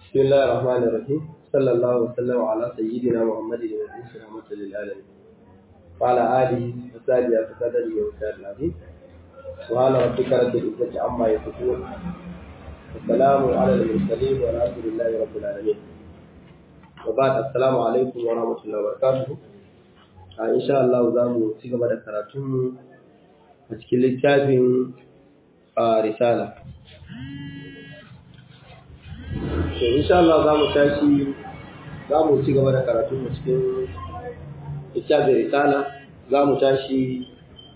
بسم الله الرحمن الرحيم صلى الله وسلم على سيدنا محمد المبعوث رحمة للعالمين وعلى آله وصحبه وسلم وسلم العظيم وعلى ربك رب العزة عما يصفون والسلام على المرسلين والحمد لله رب العالمين وبعد السلام عليكم ورحمة الله وبركاته إن شاء الله زامو تيجا بدأ كراتون أتكلم littafin risala to insha Allah za mu tashi za mu ci gaba da karatu mu cikin littafin risala za mu tashi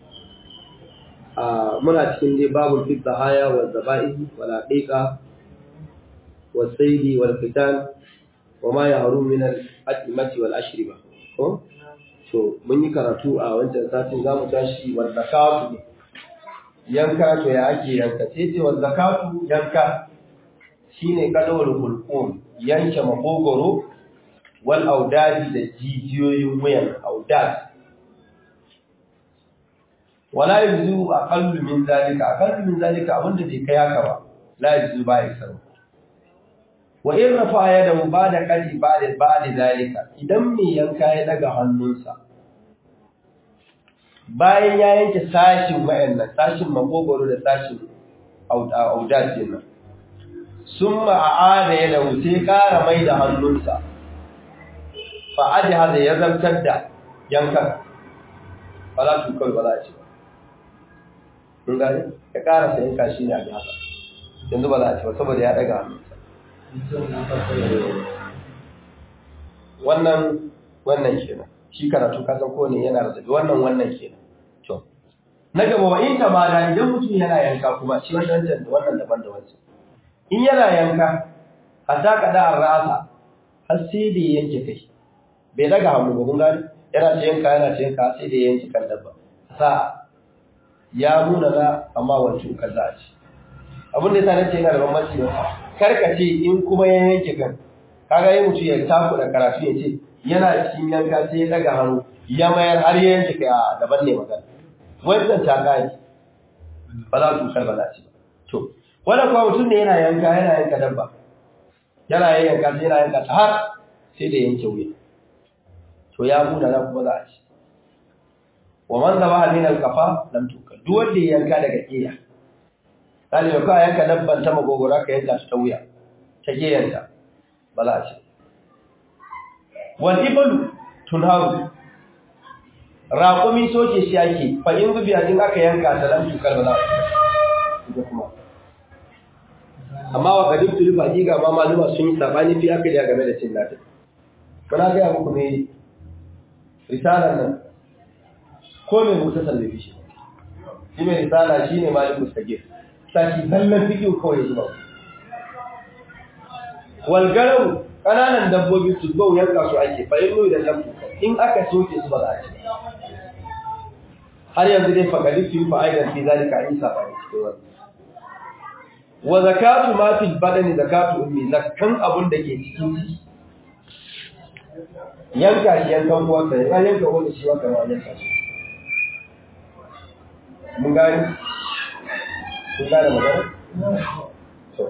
a muna cikin dai babul fi haya wa zaba'i wal aqiqa wa saidi wal fitan wa ma yahrum min al atimati wal ashriba ko to mun yi karatu a wancan satin za mu tashi wa zakatu yanka to ya ake yanka sai ce wa zakatu yanka shine kadawar hulqum yanke makogoro wal audadi da jijiyoyin wuyan audad wala yuzu aqallu min zalika aqallu min zalika abinda bai kai haka ba la yuzu ba ya sarwa wa in rafa yadahu ba'da qadi ba'da ba'da zalika idan mai yanka ya daga hannunsa bayan ya yanke sashin wayannan sashin makogoro da sashin audad din nan summa a'ada yadahu sai ƙara mai da hannunsa fa aji hada ya zartar da yankan ba za su kawai ba za a ci ba mun gane ya ƙara sa yanka shi ne a haka yanzu ba za a ci ba saboda ya ɗaga hannunsa wannan wannan kenan shi karatu ka san kowane yana da zabi wannan wannan kenan to na gaba wa in ta ma da idan mutum yana yanka kuma shi wannan da wannan daban da wancan in yana yanka hatta kada an rasa har sai da yanke kai bai daga hannu ba kun gani yana ce yanka yana ce yanka sai da yanke kan dabba sa ya nuna na amma wancan kan za a ci abin da yasa nace yana da bambanci ba karka ce in kuma ya yanke kan kaga yi mutum ya taku da karatu ya ce yana cikin yanka sai ya daga hannu ya mayar har ya yanke kai a daban ne magana wannan ta gani ba za su kar ba za ci ba to wanda kuma mutum ne yana yanka yana yanka dabba yana yanka sai yana yanka ta har sai da yanke wuya to ya muna na kuma za a ci wa man zaba min al-qafa lam tukal duk wanda ya yanka daga kiya kali da ka yanka dabban ta magogora ka yanka ta wuya ta kiyanta ba za a ci wal iblu tunharu raƙumi soke shi ake fa in zubiya din aka yanka ta lam tukal ba za a ci kuma amma wa kadin tuli hakika ma maluma sun yi sabani fi aka da game da cin nata kana ga muku ne risalar nan ko mai musa sallafi shi shi mai risala shi ne malik mustaqir saki sallan fikiyu kawai zuwa wal garau kananan dabbobi su bau yanka su ake fa yin da lambu in aka soke su ba za a ci har yanzu dai fakadin su yi fa'aidan fi zalika in sabani cikin wannan wa zakatu ma fil badani zakatu ummi zakkan abun da ke cikin ciki yanka shi yankan kuwa sai an yanka wani shi waka ma yanka shi mun gani mun gane magana to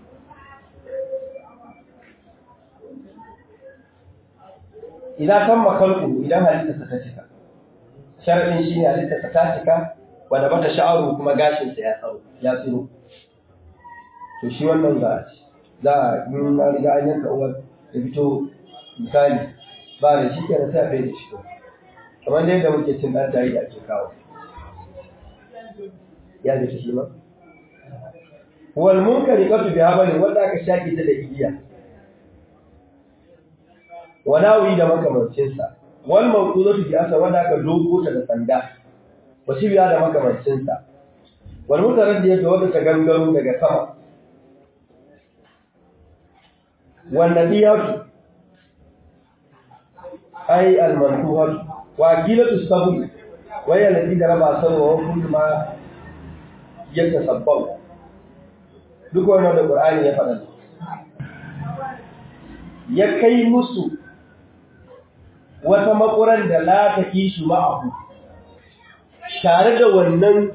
idan kan makalku idan halitta ta cika sharadin shi ne halitta ta cika wanda bata sha'aru kuma gashin sa ya tsaro ya tsiro to shi wannan za a ci za a yi na riga an yanka uwar da fito misali ba da shi kenan sai a bai da shi kamar dai da muke cin ɗan jari da ake kawo ya da shi ma wal munkari qatu bi habali wanda aka shaki ta da igiya wa nawi da makamancin sa wal mawqudatu bi asa wanda aka dogo ta da sanda wa biya da makamancin sa wal mutaraddiyatu wanda ta gangaro daga sama والنبيات أي المنفوهات وأكيلة السبب وهي التي ضرب سبب وكل ما يتسبب duk wannan da Qur'ani ya faɗa ya kai musu wata makuran da la ta kishi ma'ahu tare da wannan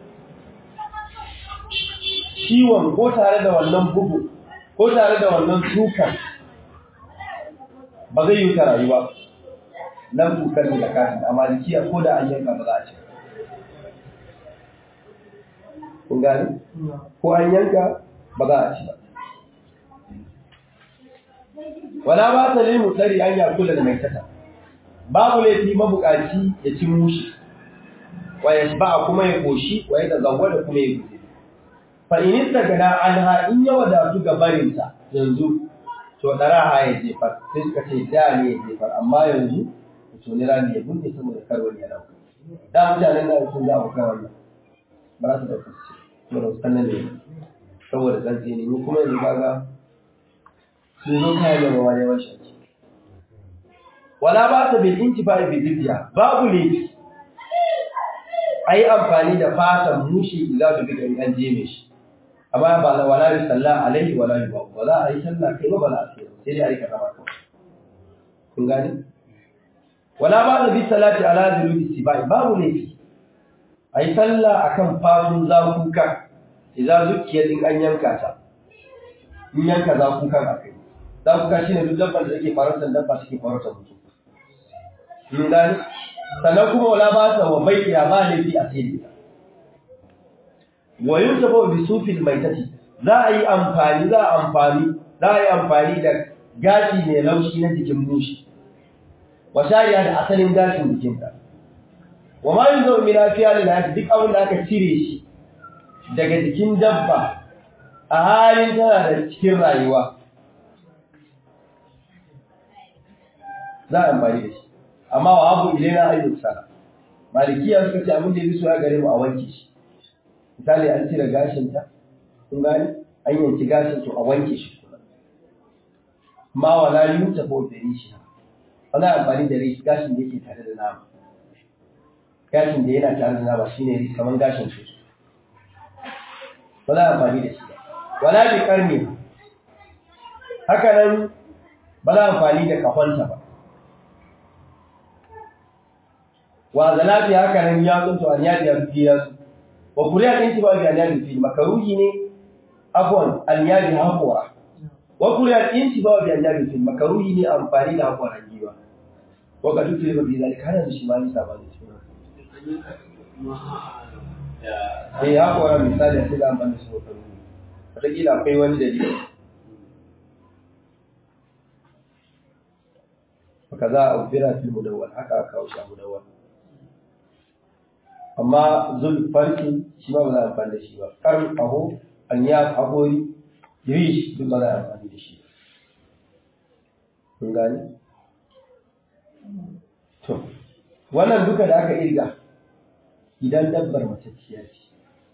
ciwon ko tare da wannan bugu ko tare da wannan dukan ba zai yi ta rayuwa nan tukar da kafin a malikiya ko da an yanka ba za a ci kun gani ko an yanka ba za a ci ba wala ba ta limu tsari an ya kula da mai tata babu laifi mabukaci ya ci mushi wa ya ba kuma ya koshi wa ya tazawwa da kuma ya gudu fa in istagana anha in ya wadatu ga barinta yanzu to daraha ya jefar sai suka ce da ne ya jefar amma yanzu to ne rani ya bunne saboda kar wani ya dauka da mutanen da sun za a kan wannan ba za su dauka su ce saboda su kannan ne saboda tsantsi ne ni kuma yanzu kaga sun zo kayan da mawa ne wancan wala ba ta bil intifa bi jizya babu ne a yi amfani da fatan mushi idan da bida an jeme shi amma ba la wala bi sallah alaihi wala bi ba za a yi sallah kai ba ba za a sai sai dai a yi kaza ba kun gani wala ba da bi salati ala zulubi sibai babu laifi a yi sallah akan fatun zakuka idan zuciya din an yanka ta in yanka zakukan a kai zakuka shine duk dabbar da take farautar dabba take farautar mutum mun gani sannan kuma wala ba ta wa bai ya ba laifi a sai wa yuntafa bi sufil maitati za a yi amfani za a amfani za a yi amfani da gashi mai laushi na jikin mushi wa shari'a da asalin gashin jikinta wa ma yunzo min afiya lil hayat duk abin da aka cire shi daga jikin dabba a halin tana da cikin rayuwa za a amfani da shi amma wa abu ilaina ayyuk sana malikiya suka ce abin da yafi so ya gare mu a wanke shi misali an cire gashin ta kun gani an yanki gashin to a wanke shi kuma ma wala yuta ko da rishi ana amfani da rishi gashin da yake tare da nama gashin da yana tare da nama shine rishi kaman gashin shi ba za a amfani da shi ba wala bi karni haka nan ba za a amfani da kafonta ba wa zalafi haka nan ya tsunto an yadi ya fi ya su wa kuriya ɗin ba bi an yadi fi makaruhi ne afwan an yadi haƙora wa kuriya ɗin ba bi an yadi fi makaruhi ne amfani da haƙoran giwa wa ka duk da bi zalika kana shi ma ni sabani eh haƙoran misali a cikin amfani da su makaruhi wataƙila akwai wani dalili وكذا أخبر في المدون حكى كاوش المدون amma zul farki shi ba ba za a amfani da shi ba karin aho an ya ahori rish duk ba za a amfani da shi kun gani to wannan duka da aka irga idan dabbar matacciya ce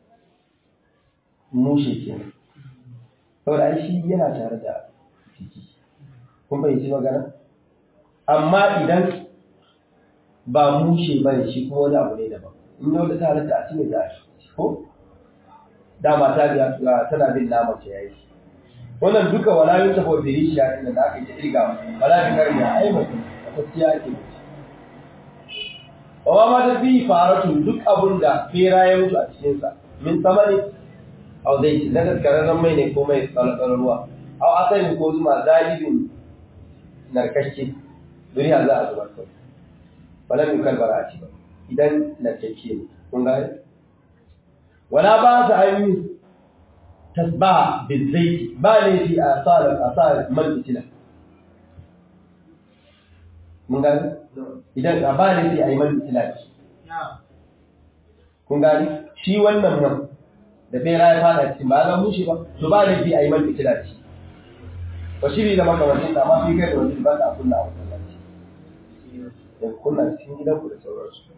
mushe ke saboda ai shi yana tare da jiki kun fahimci magana amma idan ba mushe bane shi kuma wani abu ne daban in yau da ta halatta a cikin da shi ko dama ta biya tana bin naman ta yayi wannan duka wala yin ta bauta yi shi yayin da aka yi irga wala bi karya ai mutum a tafiya ake wa ma ta fi faratu duk abun da fera ya mutu a cikin sa min samani au zai ci na daskararren mai ne ko mai tsalatsar ruwa au asali ko zuma zalibin narkakke duniya za a zubar kawai wala min kalbara a ci ba idan narkeke ne kun gane wala ba ta ayi tasbaha bizaiti ba ne fi asar asar man fitila mun gane idan a ba ne fi ayi man fitila kun gane shi wannan nan da bera ya fada cikin ba ga mushi ba to ba ne fi ayi man fitila ce ba shiri da makamancin da ma fi kai da wani ba ta kunna a masallaci da kunna cikin gidanku da sauransu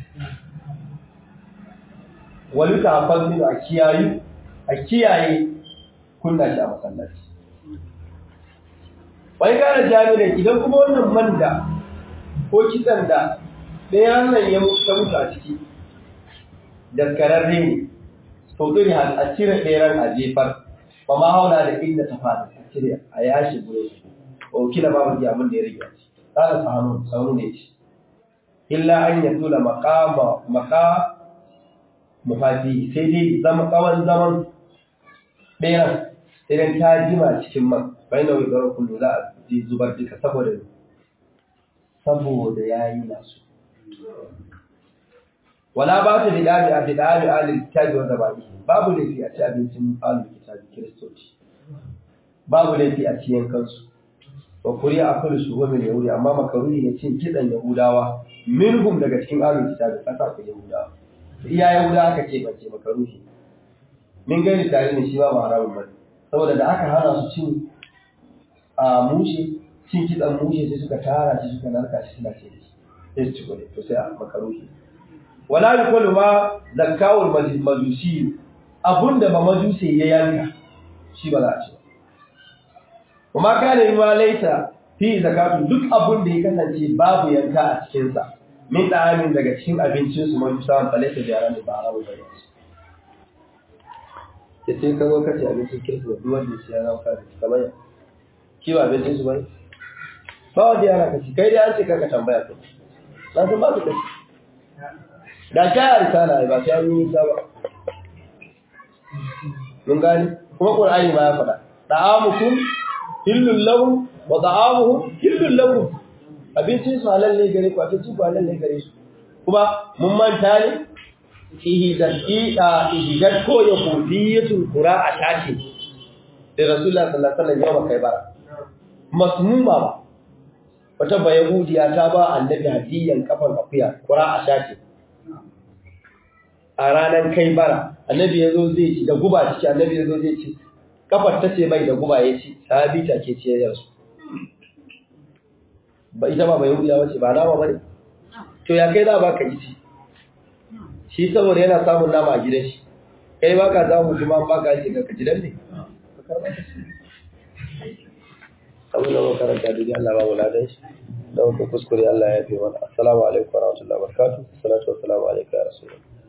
wani tafan minu a kiyayu a kiyaye kunna shi a masallaci wai gane jami'ai idan kuma wannan man da ko kitsan da ɗaya nan ya mutu a ciki daskararre ne to ɗin a cire ɗeran a jefar ba ma hauna da inda ta fada a cire a yashi gure shi ba kila babu ji abin da ya rage a ciki ƙara sahanu saunu ne ce illa an ya tula makama maka mafati sai dai zama tsawon zaman ɗayan idan ta jima cikin man bai na wigarar kullu za a ji zubar duka saboda saboda yayi nasu wala ba ta bidali a bidali alil kitabi wa zabani babu laifi a ci abincin alil kitabi kiristoci babu laifi a ciyan kansu wa kuri a kullu shuhumin yahudi amma makaruni ne cin kidan yahudawa minhum daga cikin alil kitabi kasa ku yahudawa iya yahudawa aka ce bace makaruni min gani tare ne shi ba haramun bane saboda da aka hana su cin a mushe cin kidan mushe sai suka tara shi suka narka shi suna ce da shi sai su ci gode to sai a makaruhi wala yuqulu ma zakawul majusi abunda ba majusi ya yanka shi ba za a ci kuma kana yi ma laita fi zakatu duk abun da ya kasance babu yanka a cikin sa min da'amin daga cikin abincin su majusa an falaita da yaran da ba haramu ba ne ya sai ka zo ka ci abincin kirki da duk wanda ya zama ka ci kamar ya ki ba abincin su bane ba wanda ya raka ci kai dai an ce ka tambaya ka na san ba su kaci da ta yi risala ba sai an yi nisa ba mun gani kuma qur'ani ma ya faɗa da'amukum hillul lahum wa da'amuhum hillul lakum abincin su halal ne gare ku abincin ku halal ne gare su kuma mun manta ne ihdan ida ihdan ko ya kudiyatul qura'a tace da rasulullah sallallahu alaihi wasallam yawa kai bara masmuma ba wata bayahudiya ta ba annabi hadiyan kafan akuya qura'a tace a ranar kai bara annabi ya zo zai ci da guba ciki annabi ya zo zai ci kafar ta ce mai da guba ya ci sahabi ta ke ce ya rasu ba ita ba bai hudiya wace ba nama bane to ya kai za ba ka ci shi saboda yana samun nama a gidan shi kai ba ka samu kuma ba ka ce ka gidan ne abin da makaranta duniya Allah ba mu ladan shi da kuskure Allah ya fi mana assalamu alaikum warahmatullahi wabarakatuh salatu wassalamu alaikum ya rasulullah